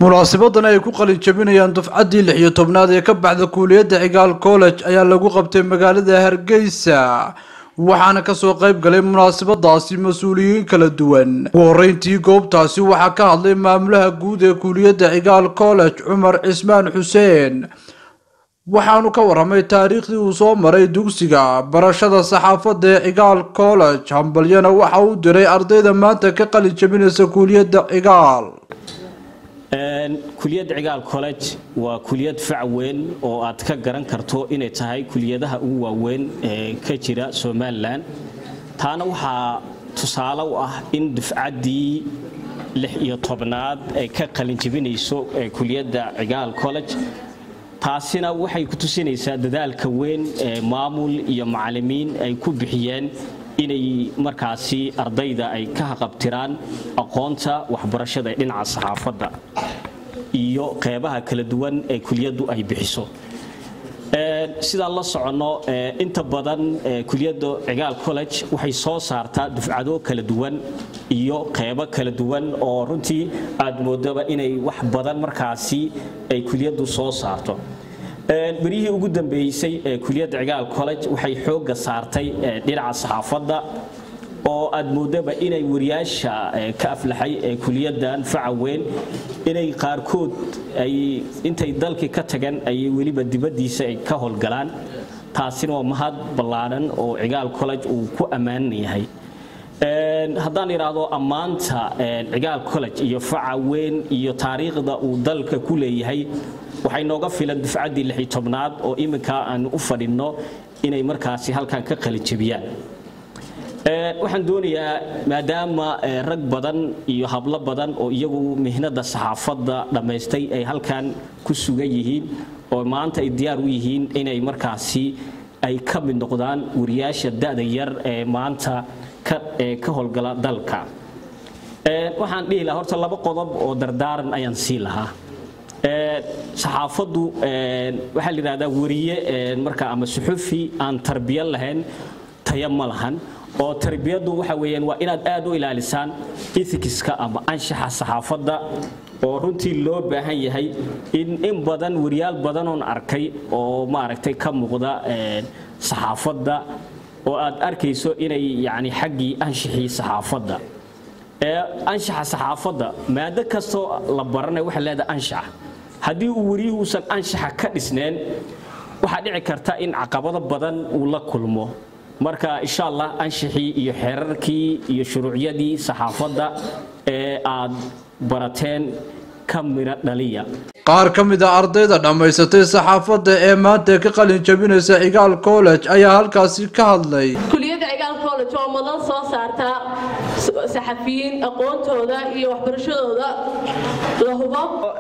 munaasabadan ay ku qalin jabinayaan dufcaddii lix iyo tobnaad ee ka baxda kuuliyadda cigaal college ayaa lagu qabtay magaalada hargeysa waxaana kasoo qayb galay munaasabadaasi mas-uuliyiin kala duwan ugu horeyntii goobtaasi waxaa ka hadlay maamulaha guud ee kuuliyadda cigaal college cumar cismaan xuseen waxaanu ka waramay taariikhdii uu soo maray dugsiga barashada saxaafadda ee cigaal college hambalyana waxa uu diray ardayda maanta ka qalin jabinaysa kuuliyadda cigaal kuliyadda cigaal college waa kuliyad fac weyn oo aad ka garan karto inay tahay kuliyadaha ugu waaweyn ee ka jira somalilan taana waxaa tusaale u ah in dufcaddii lix iyo tobnaad ay ka qalinjabinayso kuliyadda cigaal college taasina waxay ku tusinaysaa dadaalka weyn ee maamul iyo macalimiin ay ku bixiyeen inay markaasi ardayda ay ka haqabtiraan aqoonta waxbarashada ee dhinaca saxaafadda iyo qeybaha kala duwan ee kuliyaddu ay bixiso sidaan la soconno inta badan kuliyadda cigaal college waxay soo saartaa dufcado kala duwan iyo qeybo kala duwan oo runtii aad moodaba inay wax badan markaasi ay kuliyaddu soo saarto berihii ugu dambeysay ee kuliyadda cigaal college waxay xoogga saartay dhinaca saxaafadda oo aad moodaba inay wariyaasha ka aflaxay ee kuliyaddan faca weyn inay qaarkood ay intay dalkii ka tagan ayay weliba dibaddiisa ay ka howlgalaan taasina waa mahad ballaaran oo cigaal college uu ku ammaanan yahay haddaan idhaahdo ammaanta cigaal college iyo faca weyn iyo taariikhda uu dalka ku leeyahay waxay nooga filan dufcaddii lixi tobnaad oo iminka aanu u fadhinno inay markaasi halkan ka qalijabiyaan waxaan doonayaa maadaama rag badan iyo hablo badan oo iyagu mihnada saxaafadda dhammaystay ay halkan ku sugan yihiin oo maanta ay diyaar u yihiin inay markaasi ay ka mid noqdaan wariyaasha da'da yar ee maanta ka howlgala dalka waxaan dhihi lahaa horta laba qodob oo dardaaran ayaan sii lahaa saxaafaddu waxaa la yidhahdaa wariye marka ama suxufi aan tarbiya lahayn taya ma lahan oo tarbiyaddu waxa weeyaan waa inaad aad u ilaalisaan ethicska ama anshaxa saxaafadda oo runtii loo baahan yahay in in badan wariyaal badanoon arkay oo maaragtay ka muuqda saxaafadda oo aad arkayso inay yacni xaggii anshaxii saxaafadda anshaxa saxaafadda maado kastoo la baranay waxay leedahay anshaxa haddii uu wariyuhu uusan anshaxa ka dhisneen waxaa dhici karta in caqabado badan uu la kulmo marka insha allah anshaxii iyo xeerarkii iyo shuruucyadii saxaafadda ee aad barateen ka midho dhaliya qaar ka mid a ardayda dhammaysatay saxaafadda ee maanta ka qalin jabinaysa cigaal college ayaa halkaasi ka hadlay kuliyadda cigaal college oo madan soo saarta saxafiyiin aqoontooda iyo waxbarashadooda la hubo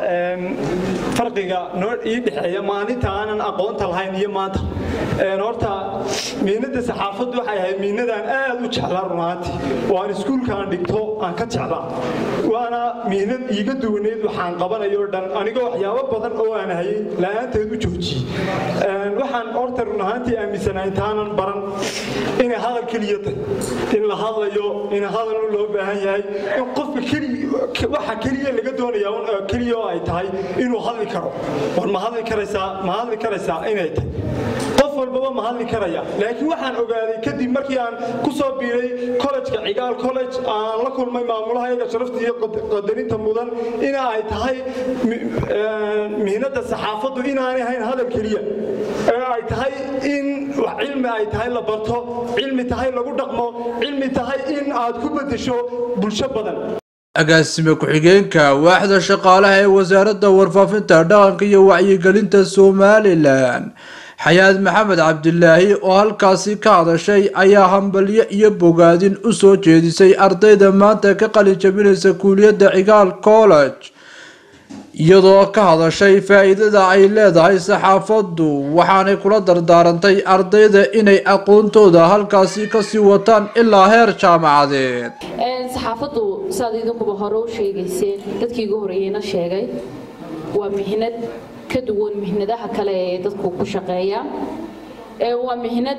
farqiga noo ii dhexeeya maalinta aanan aqoonta lahayn iyo maanta horta miinada saxaafaddu waxay ahayd miinadaan aad u jeclaa runaantii waan iskuulkaan dhigto aan ka jeclaa waana miinad iiga duwaneyd waxaan qabanayo dhan anigoo waxyaabo badan oo aan hayay la-aanteed u joojiyey waxaan horta run ahaantii aaminsanahay intaanan baran inay hadal keliya tahay in la hadlayo in hadal loo baahan yahay in qofka waxa keliya laga doonaya keliya oo ay tahay inuu hadli karo war ma hadli karaysaa ma hadli karaysaa inay tahay qof walbaba ma hadli karaya laakiin waxaan ogaaday kadib markii aan ku soo biiray kollejka cigaal college aan la kulmay maamulaha iyaga sharafta iyo qadarinta mudan in ay tahay mihnada saxaafaddu inaanay hayn hadal keliya ee ay tahay in cilmi ay tahay la barto cilmi tahay lagu dhaqmo cilmi tahay in aad ku bedesho bulsho badan agaasime ku-xigeenka waaxda shaqaalaha ee wasaaradda warfaafinta dhaqanka iyo wacyigelinta somalilan xayaad maxamed cabdilaahi oo halkaasi ka hadashay ayaa hambalyo iyo bogaadin u soo jeedisay ardayda maanta ka qalin jabinaysa kuuliyadda cigaal college iyadoo ka hadashay faa-iidada ay leedahay saxaafaddu waxaanay kula dardaarantay ardayda inay aqoontooda halkaasi kasii wataan ilaa heer jaamacadeed saxaafaddu siaad idinkuba hore u sheegayseen dadkii igu horeeyeyna sheegay waa mihnad ka duwan mihnadaha kale ee dadku ku shaqeeya waa mihnad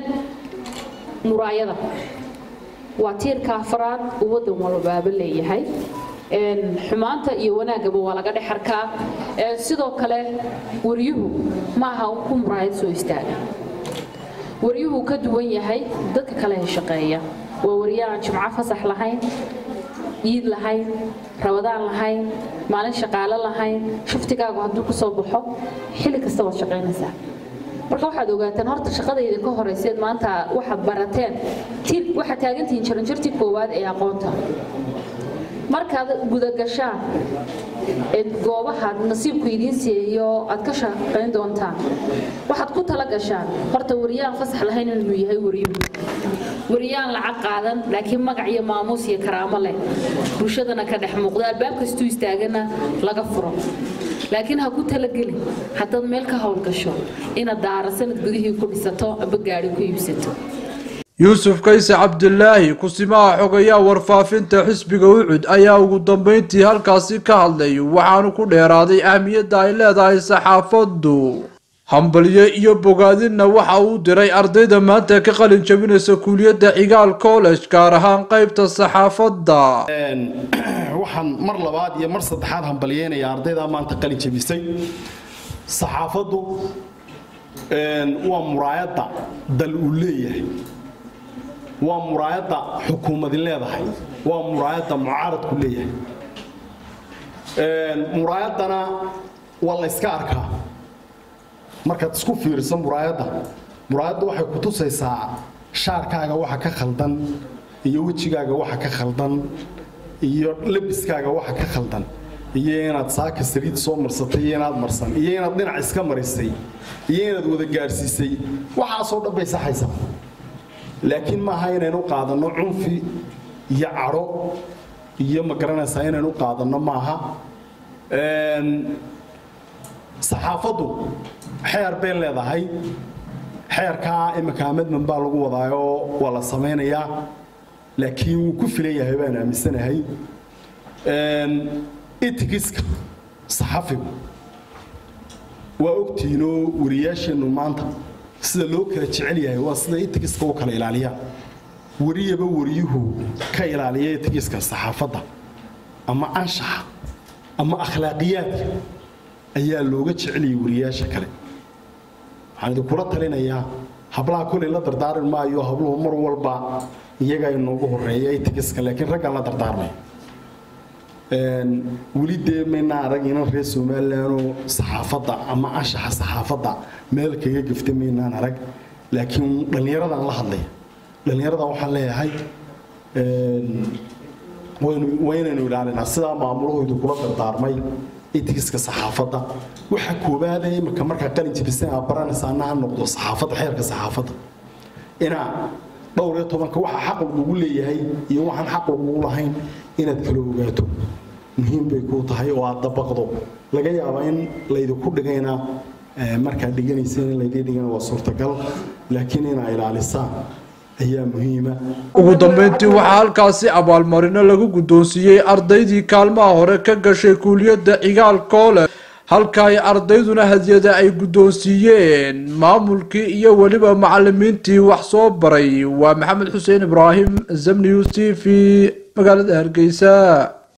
muraayada waa tiirka afraad uu waddan walbaaba leeyahay xumaanta iyo wanaaggaba waa laga dhex arkaa sidoo kale waryuhu ma aha ku muraayad soo istaaga waryuhu ka duwan yahay dadka kale ee shaqeeya waa waryo aan jimco fasax lahayn iid lahayn rabadaan lahayn maalin shaqaale lahayn shuftigaagu hadduu kusoo baxo xilli kasta waad shaqaynaysaa marka waxaad ogaataan horta shaqadayda ka horayseed maanta waxaad barateen waxaad taagantihiin jaranjartii koowaad ee aqoonta markaad gudagashaan goobahaad nasiibku idiin siiyo aad ka shaqayn doontaan waxaad ku tala gashaan horta wariyaan fasax lahayn inuu yahay wariyuhu wariyaan lacag qaadan laakiin magac iyo maamuus iyo karaamo leh bulshadana ka dhex muuqda albaab kastuu istaagana laga furo laakiin ha ku talagelin haddaad meel ka howlgasho inaad daara sanad gudihii ku dhisato amba gaari ku iibsato yuusuf kayse cabdilaahi kusimaha xogayaa warfaafinta xisbiga ucud ayaa ugu dambeyntii halkaasi ka hadlay waxaanu ku dheeraaday ahmiyadda ay leedahay saxaafaddu hambalyo iyo bogaadinna waxa uu diray ardayda maanta ka qalin jabinaysa kuuliyadda cigaal college gaar ahaan qeybta saxaafadda waxaan mar labaad iyo mar saddexaad hambalyeynayaa ardaydaa maanta qalin jabisay saxaafaddu waa muraayadda dal uu leeyahay waa muraayadda xukuumadin leedahay waa muraayadda mucaaradku leeyahay muraayaddana waa la yska arkaa markaad isku fiiriso muraayadda muraayadda waxay ku tusaysaa shaarkaaga waxa ka khaldan iyo wejigaaga waxa ka khaldan iyo labiskaaga waxa ka khaldan iyo inaad saaka saliid soo marsatay iyo inaad marsan iyo inaad dhinac iska marisay iyo inaad wada gaadhsiisay waxaasoo dhan bay saxaysaa laakiin maaha inaynu qaadanno cunfi iyo cadho iyo ma garanaysaa inaynu qaadanno maaha saxaafaddu xeer bay leedahay xeerkaa imika amadman baa lagu wadaayoo waa la samaynayaa laakiin wuu ku filan yahay baan aaminsanahay itigiska saxafigu waa ogtiinoo wariyaasheennu maanta sida loo kala jecel yahay waa sida itigiska u kala ilaaliyaan wariyaba wariyuhu ka ilaaliya itigiska saxaafadda ama anshaxa ama akhlaaqiyaadka ayaa looga jeceliyay wariyaasha kale waxaan idinkula talinayaa hablaha kulay la dardaarin maayo habluhu mar walba iyaga inoogu horeeya itigiska laakiin raggaan la dardaarmay weli dee maynaa arag inan reer somalilanoo saxaafadda ama anshaxa saxaafadda meel kaga gafta maynaan arag laakiin dhallinyaradan la hadlaya dhallinyarada waxaan leeyahay waa inaynu ilaalinaa sidaa maamulahoodu kula dardaarmay itigiska saxaafadda waxa koobaada imika markaa qalin jabisay aa baranaysa anna ha noqdo saxaafadda xeerka saxaafadda inaa dhowr iyo tobanka waxa xaq lagugu leeyahay iyo waxaan xaq lagugu lahayn inaad kala ogaato muhiim bay kuu tahay oo aad dabaqdo laga yaabaa in laydinku dhigayna markaad dhiganayseen in laydii dhigana waa suurtagal laakiin inaa ilaalisaan ayaa muhiima ugu dambeyntii waxaa halkaasi abaalmarino lagu guddoonsiiyey ardaydii kaalmaha hore ka gashay kuuliyadda cigaal college halka ay ardayduna hadiyada ay guddoonsiiyeen maamulkii iyo weliba macalimiintii wax soo baray waa maxamed xuseen ibraahim zamnius t v magaalada hargeysa